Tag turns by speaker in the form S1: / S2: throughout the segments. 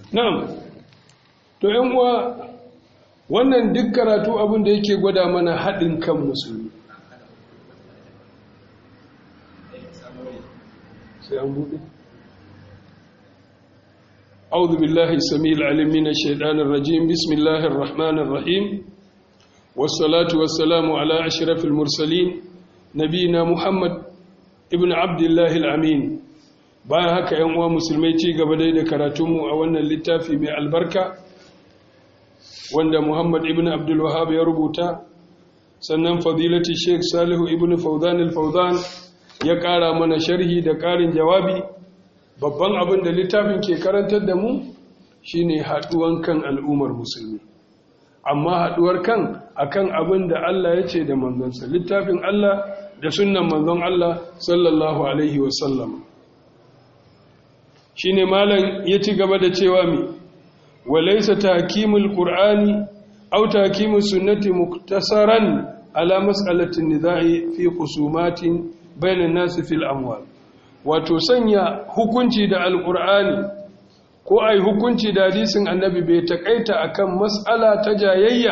S1: na'am to yan uwa wannan duk karatu abin da yake gwada mana haɗin kan musulmi sai an buɗe أعوذ بالله السميع العليم من الشيطان الرجيم بسم الله الرحمن الرحيم والصلاة والسلام على أشرف المرسلين نبينا محمد ابن عبد الله الأمين bayan haka ‘yan uwa musulmai ci gaba dai da karatunmu a wannan littafi mai albarka wanda Muhammad ibn Abdul Wahab ya rubuta sannan fadilati Sheikh Salihu ibn Fawzan al-Fawzan ya ƙara mana sharhi da ƙarin jawabi babban abin da littafin ke karantar da mu shine haɗuwan kan al'ummar musulmi amma haɗuwar kan akan abin da Allah ya ce da manzonsa littafin Allah da sunnan manzon Allah sallallahu alaihi wasallam shine malam ya ci gaba da cewa mi walaysa tahkimul qur'ani aw tahkimus sunnati muktasaran ala mas'alatin nizai fi khusumatin bainan nas fil amwal wato sanya hukunci da alqur'ani ko ai hukunci da hadisin annabi bai takaita akan mas'ala ta jayayya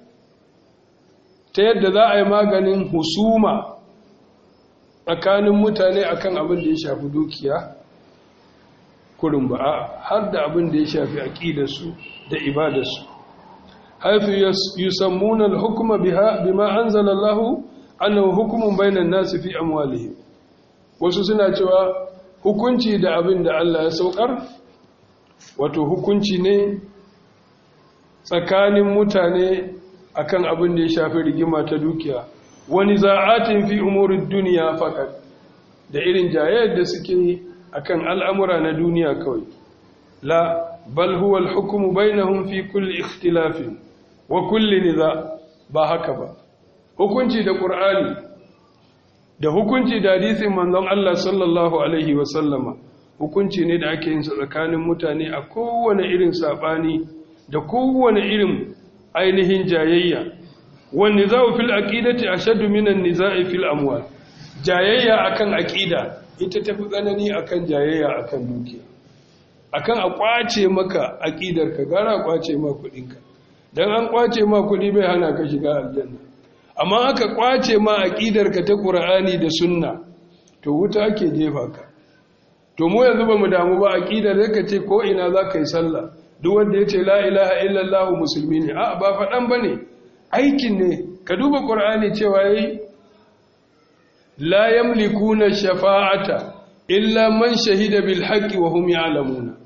S1: ta yadda za a yi maganin husuma tsakanin mutane akan abin da ya shafi dukiya kurin ba har da abin da ya shafi aqidarsu da ibadarsu haifu yusammuna al-hukma biha bima anzala Allah annahu hukmun bainan nasi fi amwalihim wasu suna cewa hukunci da abin da Allah ya saukar wato hukunci ne tsakanin mutane akan abin da ya shafi rigima ta dukiya wani za'atin fi umurid duniya fakat da irin jayayyar da suke akan al'amura na duniya kawai la bal huwa al-hukmu bainahum fi kulli ikhtilafin wa kulli niza ba haka ba hukunci da qur'ani da hukunci da hadisin manzon Allah sallallahu alaihi wa sallama hukunci ne da ake yin sa tsakanin mutane a kowane irin sabani da kowane irin ainihin jayayya wan nizau fil aqidati ashaddu minan nizai fil amwal jayayya akan aqida ita tafi tsanani akan jayayya akan dukiya akan a kwace maka aqidar ka gara a kwace ma kudin ka dan an kwace ma kudi bai hana ka shiga aljanna amma aka kwace ma aqidar ka ta qur'ani da sunna to wuta ake jefa ka to mu yanzu ba mu damu ba aqidar da kace ko ina za ka yi sallah duk wanda yace la ilaha illallah musulmi ne a ba fadan bane aikin ne ka duba qur'ani cewa yayi la yamlikuna shafa'ata illa man shahida bil haqqi wa hum ya'lamuna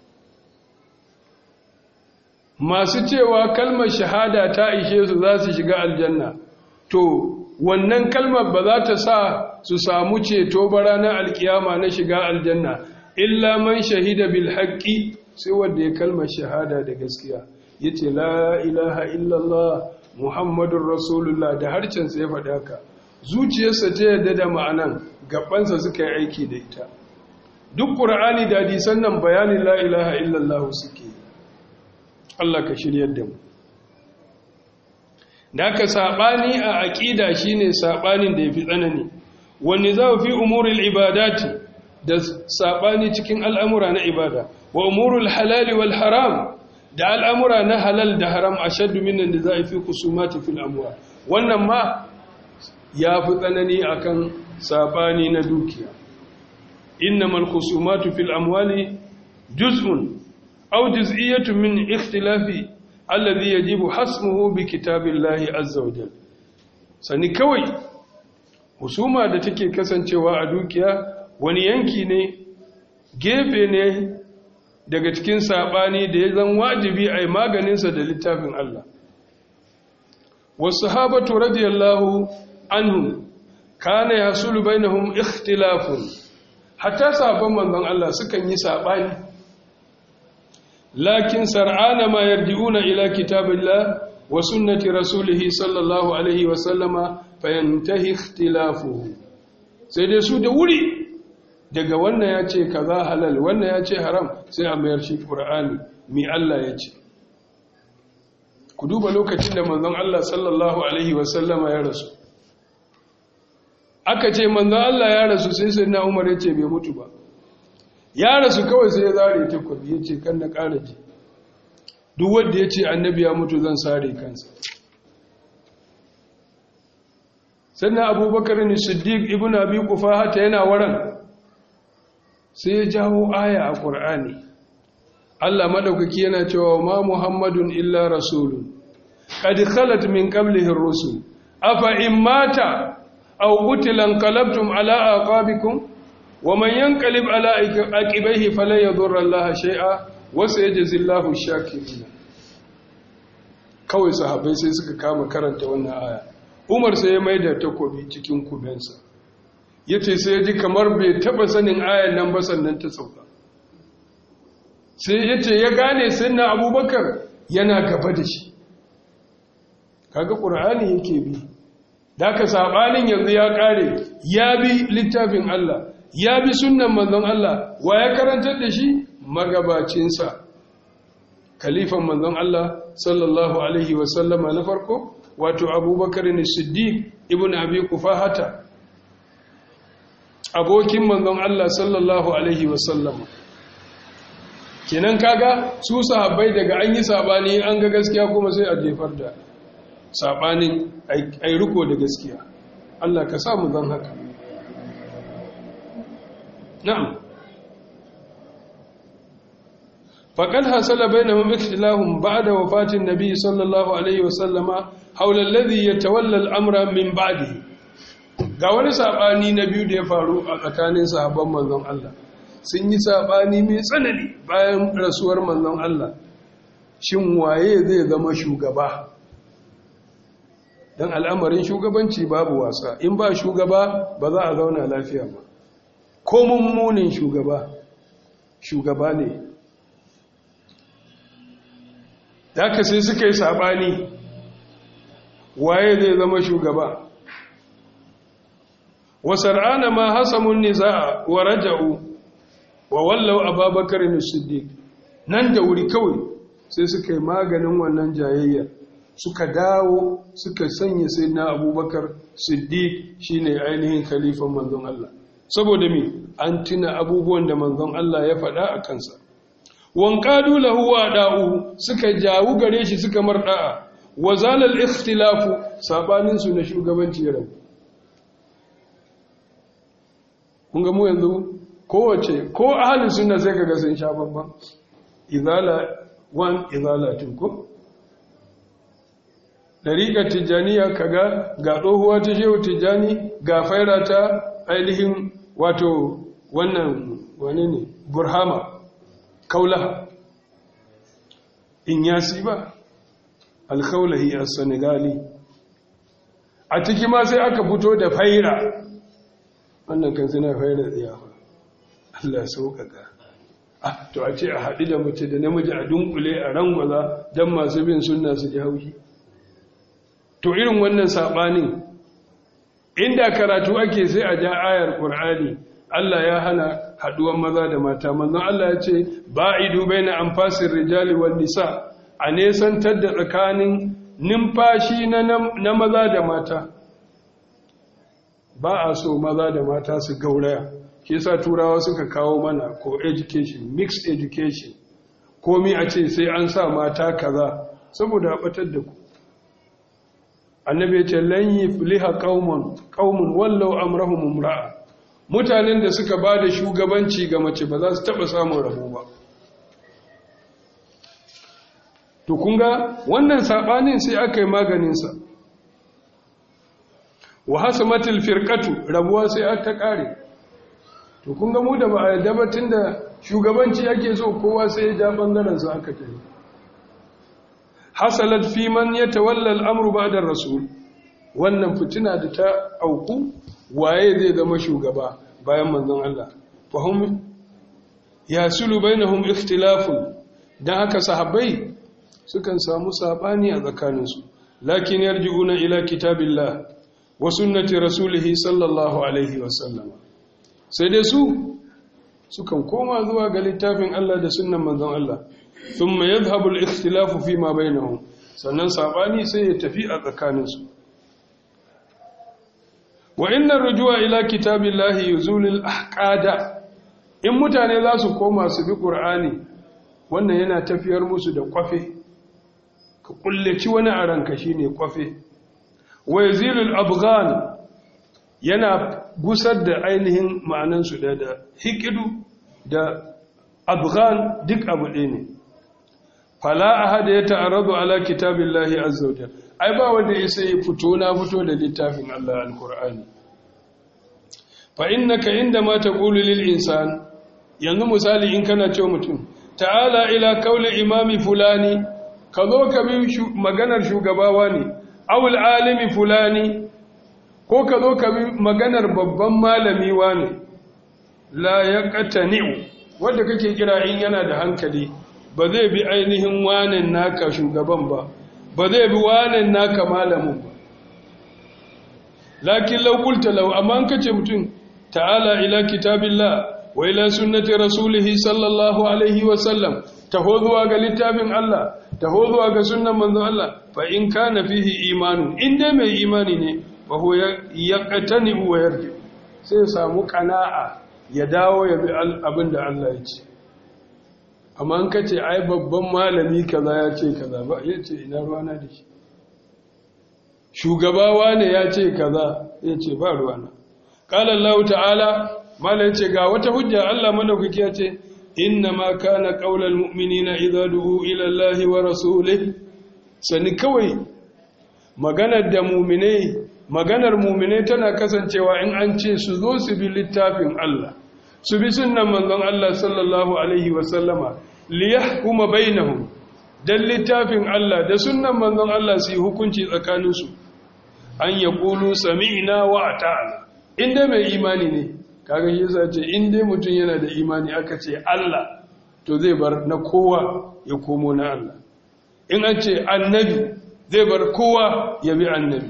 S1: masu cewa kalmar shahada ta ishe su za su shiga aljanna to wannan kalmar ba za ta sa su samu ceto ba ranar alkiyama na shiga aljanna illa man shahida bil haqqi sai wanda ya kalmar shahada da gaskiya yace la ilaha illallah muhammadur rasulullah da harcensa ya faɗa haka zuciyarsa ta yadda da ma'anan gabansa suka yi aiki da ita duk ƙura'ani da hadisan nan bayanin la ilaha illallah suke Allah ka shiryar da mu da ka saɓani a aƙida shine saɓanin da ya fi tsanani wani za fi umuril ibadati da saɓani cikin al'amura na ibada wa umurul halali wal haram da al'amura na halal da haram a shaddu minan da za a fi kusumati fil amura wannan ma ya fi tsanani akan saɓani na dukiya innamal khusumatu fil amwali juz'un aw juz'iyyatun min ikhtilafi alladhi yajibu hasmuhu bi kitabillahi azza wa jalla sani kawai husuma da take kasancewa a dukiya wani yanki ne gefe ne daga cikin sabani da ya zan wajibi a yi maganinsa da littafin Allah wasu habatu radiyallahu anhu kana yasulu bainahum ikhtilafun hatta sabon manzon Allah sukan yi sabani lakin sar'ana ma yarji'una ila kitabillah wa sunnati rasulih sallallahu alaihi wa sallama fayantahi ikhtilafuhu sai dai su da wuri daga wannan ya ce kaza halal wannan ya ce haram sai a mayar shi qur'ani mi Allah ya ce ku duba lokacin da manzon Allah sallallahu alaihi wa sallama ya rasu aka ce manzon Allah ya rasu sai sai na Umar ya ce bai mutu ba ya rasu kawai sai ya zare takobi ya ce kan na ƙara ji duk wanda ya ce annabi ya mutu zan sare kansa sannan abubakar ne siddiq ibn abi hata yana waran sai ya jawo aya a ƙur'ani Allah maɗaukaki yana cewa ma muhammadun illa rasulun qad khalat min qablihi ar-rusul afa in mata aw qutila qalabtum ala aqabikum wa man yanqalib ala aqibaihi falan yadurra Allah shay'a wa sayajzi Allahu ash-shakirin kawai sahabbai sai suka kama karanta wannan aya Umar sai ya maida takobi cikin kubensa yace sai ya ji kamar bai taba sanin ayan nan ba sannan ta sauka sai yace ya gane sunna Abubakar yana gaba da shi kaga Qur'ani yake bi da ka sabanin yanzu ya kare ya bi littafin Allah ya bi sunnan manzon Allah wa ya karantar da shi magabacinsa kalifan manzon Allah sallallahu alaihi wasallama na farko wato abubakar ne siddiq ibn abi kufahata abokin manzon Allah sallallahu alaihi wasallama kenan kaga su sahabbai daga an yi sabani an ga gaskiya kuma sai a jefar da sabanin ai riko da gaskiya Allah ka sa mu zan haka na'am فقد حصل بينهم اختلاف بعد وفاة النبي صلى الله عليه وسلم حول الذي يتولى الأمر من بعده ga wani sabani na biyu da ya faru a tsakanin sahabban manzon Allah sun yi sabani mai tsanani bayan rasuwar manzon Allah shin waye zai zama shugaba dan al'amarin shugabanci babu wasa in ba shugaba ba za a zauna lafiya ba ko mummunin shugaba shugaba ne da sai suka yi sabani waye zai zama shugaba wasar'ana ma hasamun niza'a wa raja'u wa wallau ababakar as-siddiq nan da wuri kawai sai suka yi maganin wannan jayayya suka dawo suka sanya sayyidina abubakar siddiq shine ainihin khalifan manzon Allah saboda me an tuna abubuwan da manzon Allah ya faɗa a kansa wanqadu lahu wa da'u suka jawu gare shi suka marda'a wa zalal ikhtilafu sabanin su na shugabanci ya rabu kun ga mu yanzu kowace ko ahalin sunna sai kaga sun sha babban izala wan izala tunku dariƙar tijjaniya kaga ga tsohuwa ta shehu tijjani ga faira ta ainihin wato wannan wane ne burhama kaulaha in yasi ba alkaulahi a senegali a ciki ma sai aka fito da faira wannan kan suna faira tsiyafa Allah sauƙaƙa ah to a ce a haɗu da mace da namiji a dunkule a rangwaza don masu bin sunna su ji haushi to irin wannan saɓanin inda karatu ake sai a ja ayar ƙur'ani Allah ya hana haɗuwan maza da mata manzon Allah ya ce ba'idu baina anfasir rijali wan nisa a nesantar da tsakanin numfashi na maza da mata ba a so maza da mata su gauraya shi sa turawa suka kawo mana ko education mixed education komi a ce sai an sa mata kaza saboda a batar da ku annabi ce lan yufliha qaumun qaumun wallau amrahum imra'a mutanen da suka ba da shugabanci ga mace ba za su taba samun rabo ba to kunga wannan sabanin sai aka yi maganinsa wa hasamatil firqatu rabuwa sai aka kare to kunga mu da ba a yadda ba tunda shugabanci ake so kowa sai ya ja bangaren sa aka tafi hasalat fi man yatawalla al-amru ba'da ar-rasul wannan fitina da ta auku waye zai zama shugaba bayan manzon Allah fahum yasulu bainahum ikhtilafun dan haka sahabbai sukan samu sabani a tsakaninsu lakin yarji'una ila kitabillah wa sunnati rasulihi sallallahu alaihi wasallam sai dai su sukan koma zuwa ga littafin Allah da sunnan manzon Allah thumma yadhhabu al-ikhtilafu fi ma bainahum sannan sabani sai ya tafi a tsakaninsu wa inna rujua ila kitabillahi yuzulu al-ahqada in mutane za su koma su bi ƙur'ani wannan yana tafiyar musu da kwafe ka kullaci wani a ranka shi ne kwafe wai zilul afghan yana gusar da ainihin ma'anansu da da hikidu da afghan duk abu ɗaya ne fala ahada ya ta'arradu ala kitabillahi azza wajal ai ba wanda isa ya fito na fito da littafin Allah alqur'ani fa innaka indama taqulu lil insan yanzu misali in kana cewa mutum ta'ala ila kauli imami fulani ka zo ka bi maganar shugabawa ne awul alimi fulani ko ka zo ka bi maganar babban malami ne la yaqtani'u wanda kake kira in yana da hankali ba zai bi ainihin wanin naka shugaban ba ba zai bi wanin naka malamin ba lakin law qulta law amma kace mutum ta'ala ila kitabillah wa ila sunnati rasulihi sallallahu alaihi wa sallam taho zuwa ga littafin Allah taho zuwa ga sunnan manzon Allah fa in kana fihi imanu in dai mai imani ne fa huwa yaqtani wa yarji sai ya samu qana'a ya dawo ya bi abin da Allah ya ce amma an kace ai babban malami kaza ya ce kaza ba ya ce ina ruwana da shi shugabawa ne ya ce kaza ya ce ba ruwana qala Allah ta'ala malai ce ga wata hujja Allah madaukaki ya ce inna ma kana qaulal mu'minina idza du'u ila Allah wa rasulih sani kawai maganar da mu'minai maganar mu'minai tana kasancewa in an ce su zo su bi littafin Allah su bi sunnan manzon Allah sallallahu alaihi wa sallama liyahkuma bainahum dan littafin Allah da sunnan manzon Allah su yi hukunci tsakaninsu an yaqulu sami'na wa ata'na inda mai imani ne kaga shi yasa ce in dai mutum yana da imani aka ce Allah to zai bar na kowa ya komo na Allah in an ce annabi zai bar kowa ya bi annabi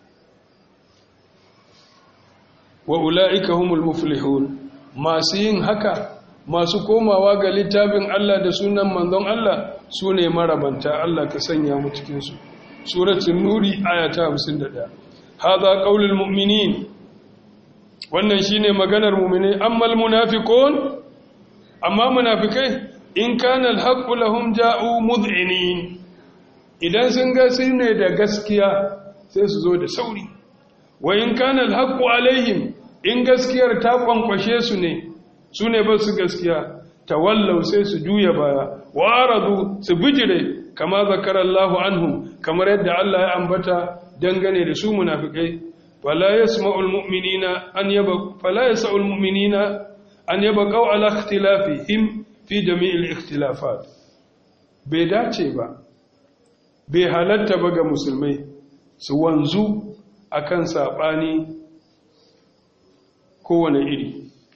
S1: wa ula'ika humul muflihun masu yin haka masu komawa ga littafin Allah da sunan manzon Allah su ne marabanta Allah ka sanya mu cikinsu suratul nuri ayata 51 hadha qaulul mu'minin wannan shine maganar mu'mini ammal munafiqun amma munafikai in kana alhaqqu lahum ja'u mud'inin idan sun ga ne da gaskiya sai su zo da sauri wa in kana alhaqqu alaihim in gaskiyar ta kwankwashe su ne su ne ba su gaskiya tawallau sai su juya baya wa aradu su bijire kama zakarallahu anhum kamar yadda Allah ya ambata dangane da su munafikai فلا يسمع المؤمنين أن يبقوا فلا يسع المؤمنين أن يبقوا على اختلافهم في جميع الاختلافات bai dace ba bai halatta ba ga musulmai su wanzu akan saɓani kowane iri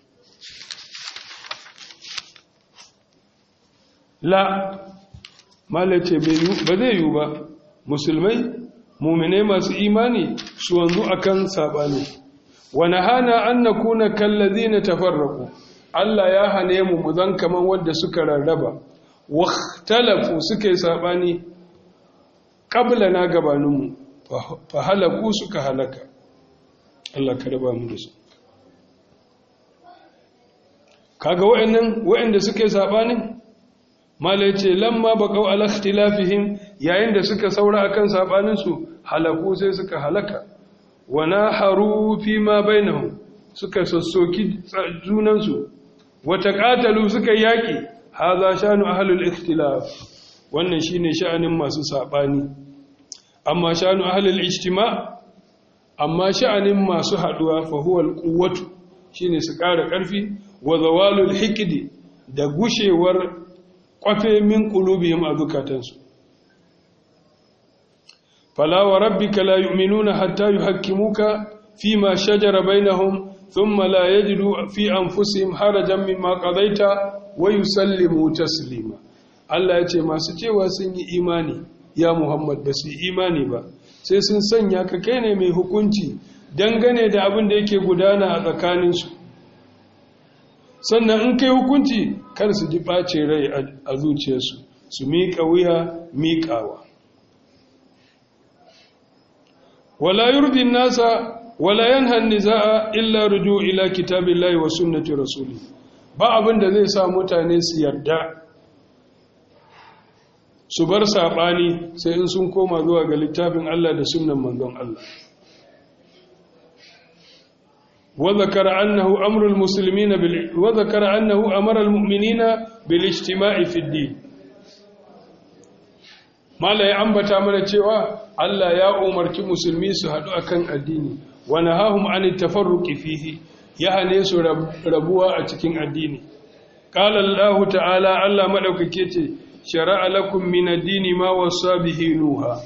S1: la malace ba zai yiwu ba musulmai mumine masu imani su wanzu akan sabani wa nahana an nakuna kallazina tafarraqu Allah ya hane mu mu zan kaman wanda suka rarraba wakhtalafu suka yi sabani qabla na gabanin mu fa halaku suka halaka Allah ka raba mu da su kaga wayannan wayanda suka yi sabanin malai ce lamma baqau ala ikhtilafihim yayin da suka saura akan sabanin su halaku sai suka halaka wa naharu fi ma bainahum suka sassoki junan su wa taqatalu suka yaki hadha shanu ahlul ikhtilaf wannan shine sha'anin masu sabani amma shanu ahlul ijtima amma sha'anin masu haduwa fa huwa alquwwatu shine su ƙara ƙarfi wa zawalul hikdi da gushewar kwafe min qulubihim a zukatansu fala wa rabbika la yu'minuna hatta yuhakkimuka fima shajara bainahum thumma la yajidu fi anfusihim harajan mimma qadaita wa yusallimu taslima Allah ya ce masu cewa sun yi imani ya Muhammad ba su imani ba sai sun sanya ka kai ne mai hukunci dangane da abin da yake gudana a tsakaninsu sannan in kai hukunci kar su ji ɓace rai a zuciyarsu su miƙa wuya miƙawa wala yurdin nasa wala yanhan niza'a illa ruju ila kitabillahi wa sunnati rasuli ba abin da zai sa mutane su yarda su bar saɓani sai in sun koma zuwa ga littafin Allah da sunan manzon Allah وذكر أنه أمر المسلمين بال... وذكر أنه أمر المؤمنين بالاجتماع في الدين ما لا يعنبتا من cewa Allah ya umarci musulmi su haɗu akan addini wa nahahum an tafarruqi fihi ya hane su rabuwa a cikin addini qala Allah ta'ala Allah madaukake ce shar'a lakum min ad-dini ma wasa bihi nuha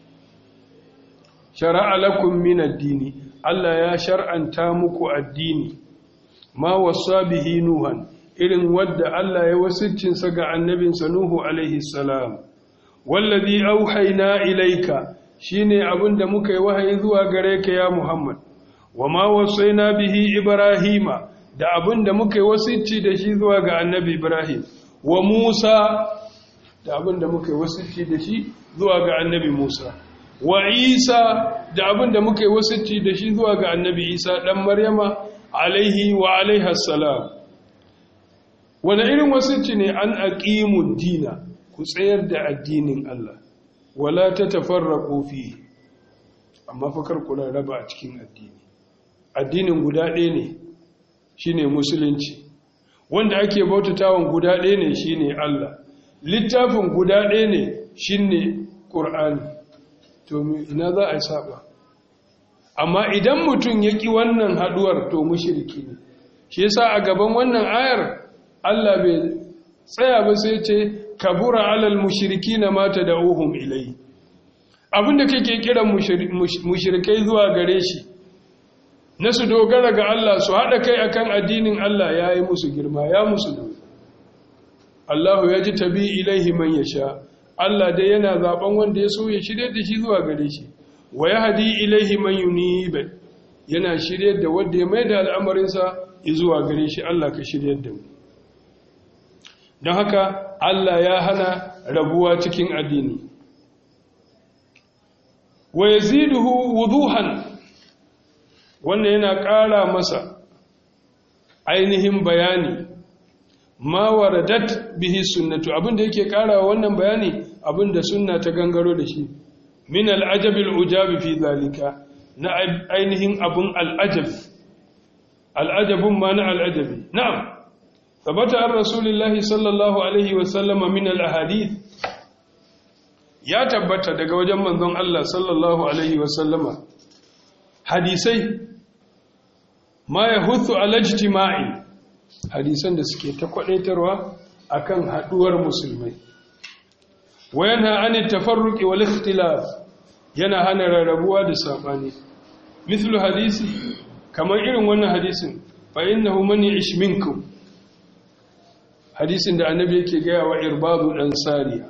S1: shar'a lakum min ad-dini Allah ya shar'anta muku addini ma wasa bihi nuhan irin wadda Allah ya wasiccinsa ga annabinsa Nuhu alaihi salam wallazi auhayna ilayka shine abinda muka yi wahayi zuwa gare ka ya Muhammad wama wasaina bihi ibrahima da abinda muka yi wasicci da shi zuwa ga annabi Ibrahim wa Musa da abinda muka yi wasicci da shi zuwa ga annabi Musa wa isa da abin da muka yi wasicci da shi zuwa ga annabi isa ɗan maryama alaihi wa alaihassalam wani irin wasicci ne an aqimu dina ku tsayar da addinin Allah wala ta tafarraqu fi amma fakar kula raba a cikin addini addinin guda ɗaya ne shine musulunci wanda ake bautatawan guda ɗaya ne shine Allah littafin guda ɗaya ne shine Qur'ani to ina za a saba amma idan mutum ya ƙi wannan haɗuwar to mushriki ne shi yasa a gaban wannan ayar Allah bai tsaya ba sai ce kabura alal mushrikina ma tad'uhum ilai abinda kake kiran mushrikai zuwa gare shi na su dogara ga Allah su haɗa kai akan addinin Allah ya yi musu girma ya musu nauyi Allahu ya ji tabi ilaihi man yasha Allah dai yana zaben wanda ya so ya shirye da shi zuwa gare shi wa yahdi ilaihi man yunib yana shirye da wanda ya maida al'amarinsa zuwa gare shi Allah ka shirye da mu don haka Allah ya hana rabuwa cikin addini wa yaziduhu wuduhan wannan yana ƙara masa ainihin bayani ma waradat bihi sunnatu abinda yake ƙara wannan bayani abinda sunna ta gangaro da shi min al'ajab al'ujab fi zalika na ainihin abun al'ajab al'ajabun ma na al'ajabi na'am ثبت عن رسول الله صلى الله عليه وسلم من الأحاديث ya tabbata daga wajen manzon Allah sallallahu alaihi wasallama hadisai ma ya hutsu alajtima'i hadisan da suke ta kwadaitarwa akan haduwar musulmai wayana an tafarruqi wal ikhtilaf yana hana rarrabuwa da sabani mislu hadisi kamar irin wannan hadisin fa innahu man ya'ish minkum hadisin da annabi yake gaya wa irbadu dan sariya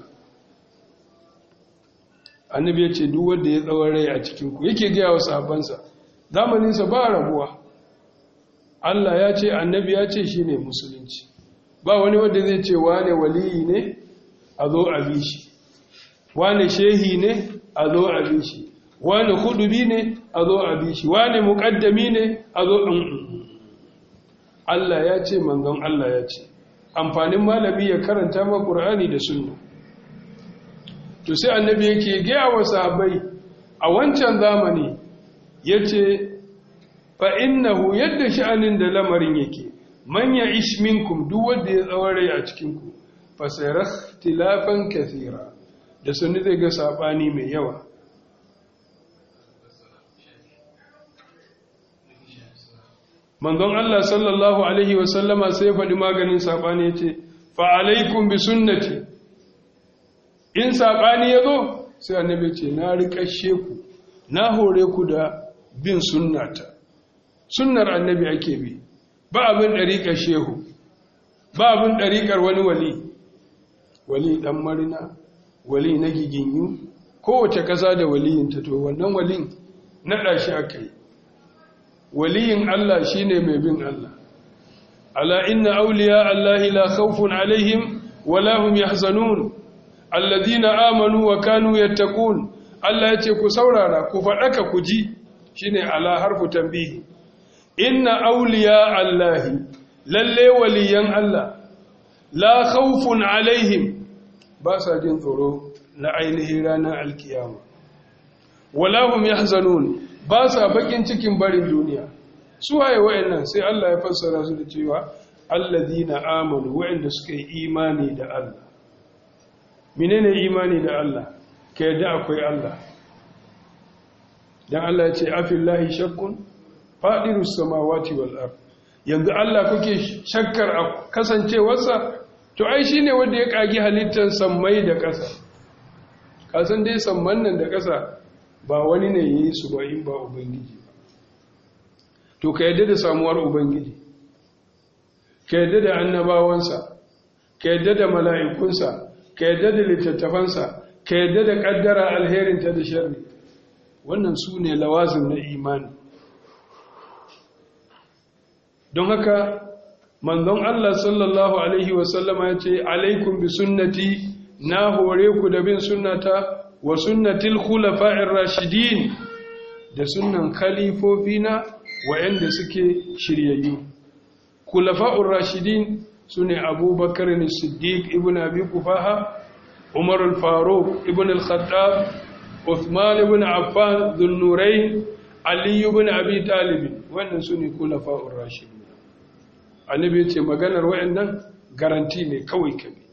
S1: annabi ya ce duk wanda ya tsawon rai a cikinku yake gaya wa sahabbansa zamaninsa ba rabuwa Allah ya ce annabi ya ce shi ne musulunci ba wani wanda zai ce wane waliyi ne a zo a bi shi wane shehi ne a zo a bi shi wane hudubi ne a zo a bi shi wane muƙaddami ne a zo Allah ya ce manzon Allah ya ce amfanin malami ya karanta ma ƙur'ani da sunna to sai annabi yake gaya wa sahabbai a wancan zamani yace fa innahu yadda sha'anin da lamarin yake man ya ish minkum duk wanda ya tsaware a cikin ku fa sayara ikhtilafan kathira da sunni zai ga sabani mai yawa manzon Allah sallallahu alaihi wa sallama sai ya faɗi maganin sabani yace fa alaikum bi sunnati in saɓani ya zo sai annabi ce na riƙashe ku na hore ku da bin sunnata sunnar annabi ake bi ba abin ɗariƙar shehu ba abin ɗariƙar wani wali wali ɗan marina wali na giginyu kowace ƙasa da waliyinta to wannan walin naɗa shi aka yi waliyin Allah shi ne mai bin Allah ala inna auliya Allahi la khawfun alaihim wala hum yahzanun alladina amanu wa kanu yattaqun Allah yace ku saurara ku fadaka ku ji shine ala harfu tanbihi inna awliya allahi lalle waliyan Allah la khawfun alaihim ba sa jin tsoro na ainihin ranar alkiyama wala hum yahzanun ba sa bakin cikin barin duniya su waye wayannan sai Allah ya fassara su da cewa alladhina amanu wayanda suka yi imani da Allah menene imani da Allah ka yadda akwai Allah dan Allah ya ce afillahi shakkun fadirus samawati wal ard yanzu Allah kuke shakkar a kasancewarsa to ai shine wanda ya kagi halittar sammai da ƙasa kasan dai samman nan da ƙasa ba wani ne yi su ba in ba ubangiji ba to ka yadda da samuwar ubangiji ka yadda da annabawansa ka yadda da mala'ikunsa ka yadda da littattafansa ka yadda da ƙaddara alherinta da sharri wannan su ne lawazin na imani don haka manzon Allah sallallahu Alaihi wasallama ya ce alaikum bi sunnati na hore ku da bin sunnata wa sunnatil khulafa'ir rashidin da sunnan khalifofina wa'anda suke shiryayyu khulafa'ur rashidin sune abubakar ne siddiq ibn abi kufaha umar al-faruq ibn al-khattab uthman ibn affan dhul nurayn ali ibn abi talib wannan sune khulafa'ur rashidin annabi ya ce maganar wa'annan garanti ne kawai kabi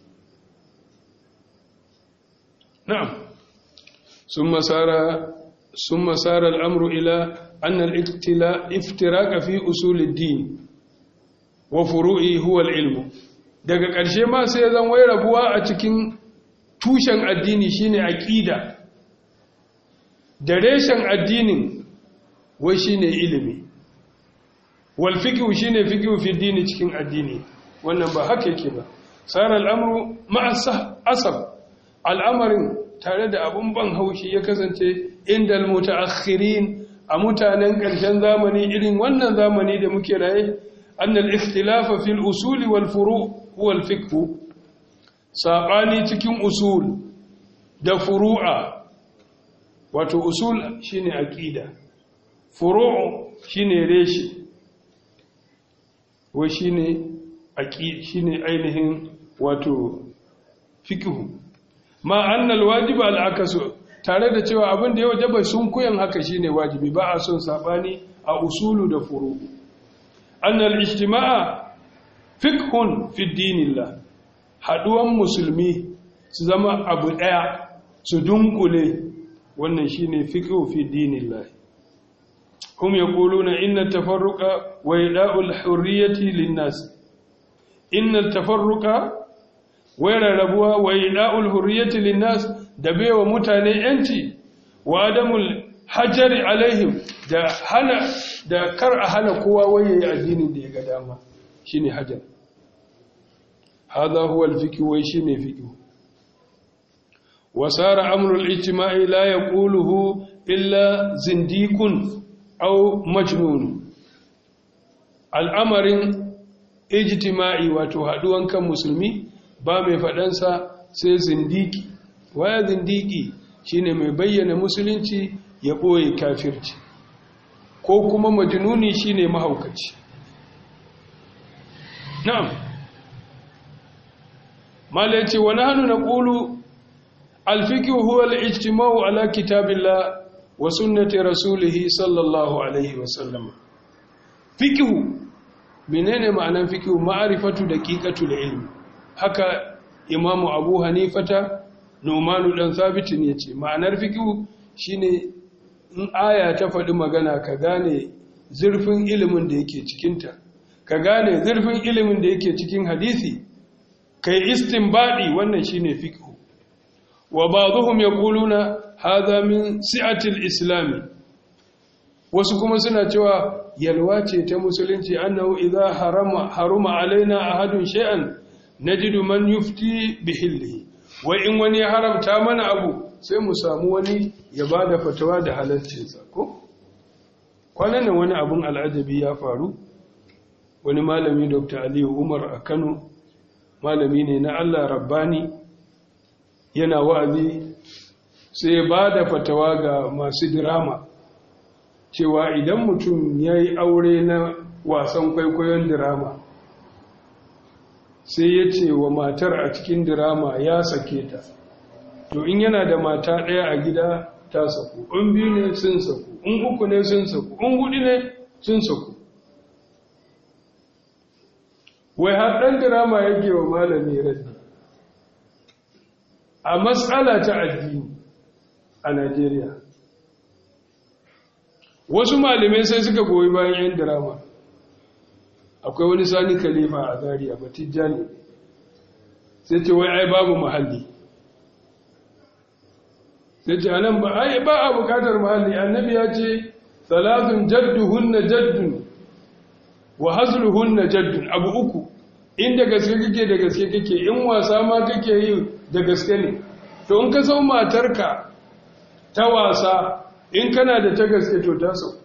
S1: na'am sun masara sun masara al'amru ila annal iftiraka fi usulid din wa furu'i huwa ilmu daga ƙarshe ma sai zan wai rabuwa a cikin tushen addini shine aqida da reshen addinin wai shine ilimi wal fiqhu shine fiqhu fi dini cikin addini wannan ba haka yake ba sara al'amru ma'a asab al'amarin tare da abun ban haushi ya kasance inda al-mutaakhirin a mutanen ƙarshen zamani irin wannan zamani da muke raye annal ikhtilafa fil usul wal furu' huwa al-fiqh sabani cikin usul da furu'a wato usul shine aqida furu' shine reshi wai shine aqid shine ainihin wato fiqh ma annal wajib al akasu tare da cewa abin da ya wajaba sun koyan haka shine wajibi ba a son sabani a usulu da furu annal ijtimaa fiqhun fi dinillah haduwan musulmi su zama abu daya su dunkule wannan shine fiqhu fi dinillah hum yaquluna inna tafarruqa wa ida'ul hurriyati lin-nas inna tafarruqa wa rarrabuwa wa ida'ul hurriyati lin-nas da baiwa mutane yanci wa adamul hajari alaihim da hana da kar a hana kowa waye addinin da ya ga dama shine hajar hada huwa al-fiqh wa shine fiqh wa sara amru al-ijtima'i la yaquluhu illa zindiqun aw majnun al'amarin ijtima'i wato haduwan kan musulmi ba mai fadansa sai zindiki waya zindiki shine mai bayyana musulunci ya boye kafirci ko kuma majnuni shine mahaukaci na'am mala yace wa nahnu naqulu al-fiqh huwa al-ijtima'u ala kitabillah wa sunnati rasulih sallallahu alaihi wa sallam fiqh menene ma'anar fiqh ma'rifatu daqiqatul ilm haka imamu abu hanifata nomanu dan sabitin yace ma'anar fiqh shine in aya ta faɗi magana ka gane zurfin ilimin da yake cikinta ka gane zurfin ilimin da yake cikin hadisi kai istinbadi wannan shine fiqh wa ba'dhum yaquluna hadha min si'atil islam wasu kuma suna cewa yalwa ce ta musulunci annahu idza harama haruma alaina ahadun shay'an najidu man yufti bihillihi wa in wani ya haramta mana abu sai mu samu wani ya bada fatawa da halaccinsa ko kwanan nan wani abun al'ajabi ya faru wani malami dr aliyu umar a kano malami ne na allah rabbani yana wa'azi sai ba da fatawa ga masu dirama cewa idan mutum ya yi aure na wasan kwaikwayon dirama sai ya ce wa matar a cikin dirama ya sake ta to in yana da mata ɗaya a gida ta saku in biyu ne sun saku in uku ne sun saku in hudu ne sun saku wai har ɗan dirama yake wa malami raddi a matsala ta addini a Najeriya wasu malamai sai suka goyi bayan 'yan dirama akwai wani sani khalifa a zariya batijjani sai ce wai ai babu mahalli sai ce anan ba ai ba a bukatar mahalli annabi ya ce salatun jadduhunna jaddun wa hazluhunna jaddun abu uku inda gaske kake da gaske kake in wasa ma kake yi da gaske ne to in ka sau matarka ta wasa in kana da ta gaske to ta sau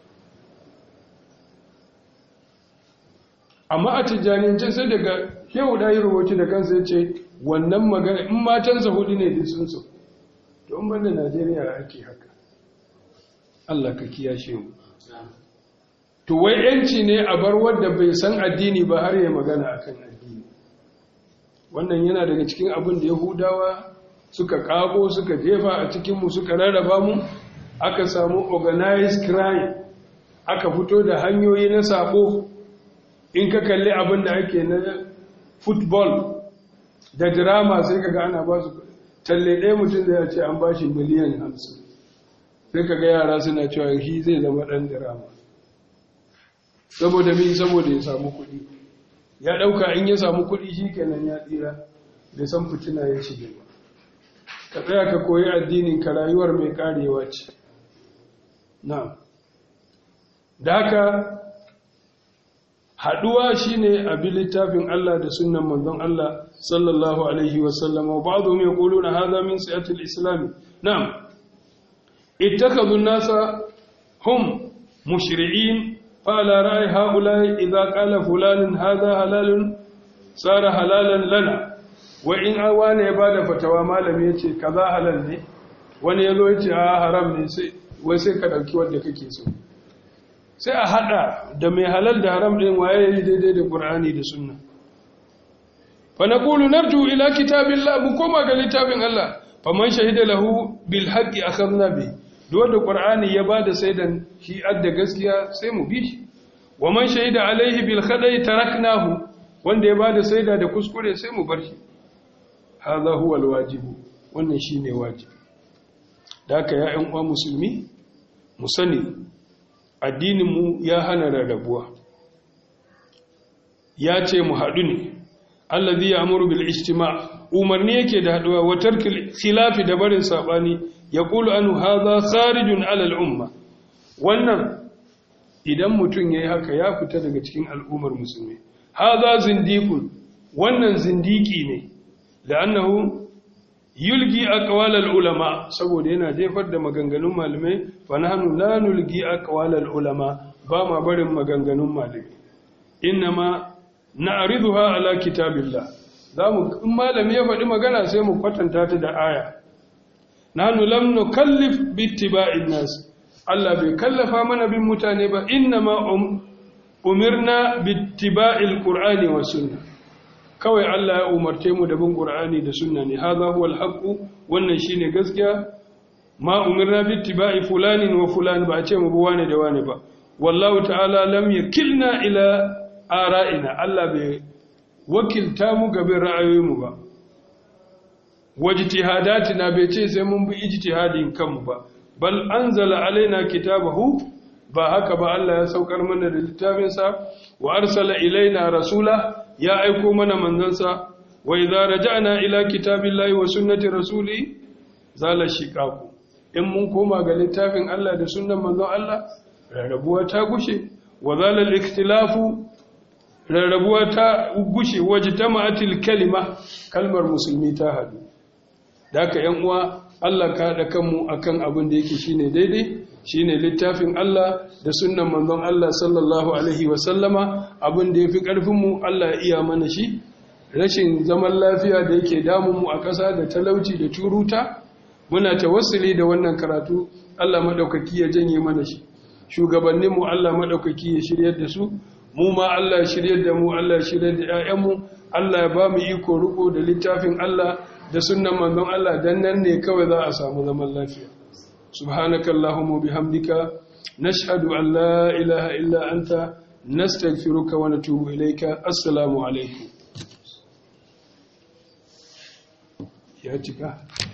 S1: amma a tijjaniyance sai daga yau da yi rubuci da kansa ya ce wannan magana in matansa hudu ne da sun sau to in banda najeriya ake haka allah ka kiyashe mu to wai yanci ne a bar wadda bai san addini ba har ya magana akan addini wannan yana daga cikin abin da yahudawa suka kago suka jefa a cikinmu suka rarraba mu aka samu organized crime aka fito da hanyoyi na sabo in ka kalli abin da ake na football da drama sai kaga ana ba su talle ɗaya mutum da ya ce an ba shi miliyan hamsin sai kaga yara suna cewa shi zai zama ɗan drama saboda min saboda ya samu kuɗi ya ɗauka in ya samu kuɗi shi kenan ya tsira bai san fitina ya ci ba ka tsaya ka koyi addinin ka rayuwar mai karewa ce na da haka haɗuwa shine a bi littafin Allah da sunan manzon Allah sallallahu alaihi wasallam wa ba'dhum yaquluna hadha min siyatil islam na'am ittakhadhu an-nasa hum mushri'in فعلى رأي هؤلاء إذا قال فلان هذا حلال صار حلالا لنا وإن أوان يبادة فتوى مالم يتي كذا حلال ne wani yazo yace a haram ne sai wai sai ka dauki wanda kake so sai a hada da mai halal da haram din waye yayi daidai da Qur'ani da Sunna fa naqulu narju ila kitabillah mu koma ga littafin Allah faman shahida lahu bil haqqi akhadna bihi da ƙwar'ani ya ba da saidan shi adda gaskiya sai mu bi shi wa man shaida alaihi bil khadai taraknahu wanda ya ba da saida da kuskure sai mu bar shi hadha huwa al wajibu wannan shine wajibi da haka ya ƴan uwa musulmi mu sani addinin mu ya hana rarrabuwa ya ce mu haɗu ne allazi ya'muru bil ijtima' umarni yake da haɗuwa wa tarkil khilafi da barin sabani يقول أنه هذا خارج على الأمة wannan idan mutum yayi haka ya fita daga cikin al'ummar musulmi hadha zindiqun wannan zindiki ne la'annahu yulgi aqwal al-ulama saboda yana jefar da maganganun malamai fa nahnu la nulgi aqwal al-ulama ba ma barin maganganun malamai inma na'riduha ala kitabillah zamu in malami ya faɗi magana sai mu kwatanta ta da aya nahnu lam nukallif bittiba'in nas Allah bai kallafa mana bin mutane ba innama umirna bittiba'il qur'ani was sunna kawai Allah ya umarce mu da bin qur'ani da sunna ne hadha huwa al wannan shine gaskiya ma umirna bittiba'i fulanin wa fulan ba a ce mu bi wane da wane ba wallahu ta'ala lam yakilna ila ara'ina Allah bai wakilta mu gaban ra'ayoyinmu ba wajtihadatina bai ce sai mun bi ijtihadin kanmu ba bal anzala alaina kitabahu ba haka ba Allah ya saukar mana da littafin sa wa arsala ilaina rasula ya aiko mana manzansa wa idza raja'na ila kitabillahi wa sunnati rasuli zala shiqaqu in mun koma ga littafin Allah da sunnan manzon Allah rarrabuwa ta gushe wa zalal ikhtilafu rarrabuwa ta gushe wajtama'atil kalima kalmar musulmi ta hadu daka yan uwa Allah ka haɗa kanmu akan abin da yake shine daidai shine littafin Allah da sunnan manzon Allah sallallahu alaihi wa sallama abin da yafi karfin mu Allah ya iya mana shi rashin zaman lafiya da yake damun mu a ƙasa da talauci da turuta muna tawassuli da wannan karatu Allah madaukaki ya janye mana shi shugabannin mu Allah madaukaki ya shiryar da su mu ma Allah ya shirye da mu Allah ya shirye da ƴaƴanmu Allah ya ba mu iko riko da littafin Allah da sunnan manzon Allah dan nan ne kawai za a samu zaman lafiya subhanakallahumma bihamdika nashhadu an la ilaha illa anta nastaghfiruka wa natubu ilayka assalamu alaikum ya cika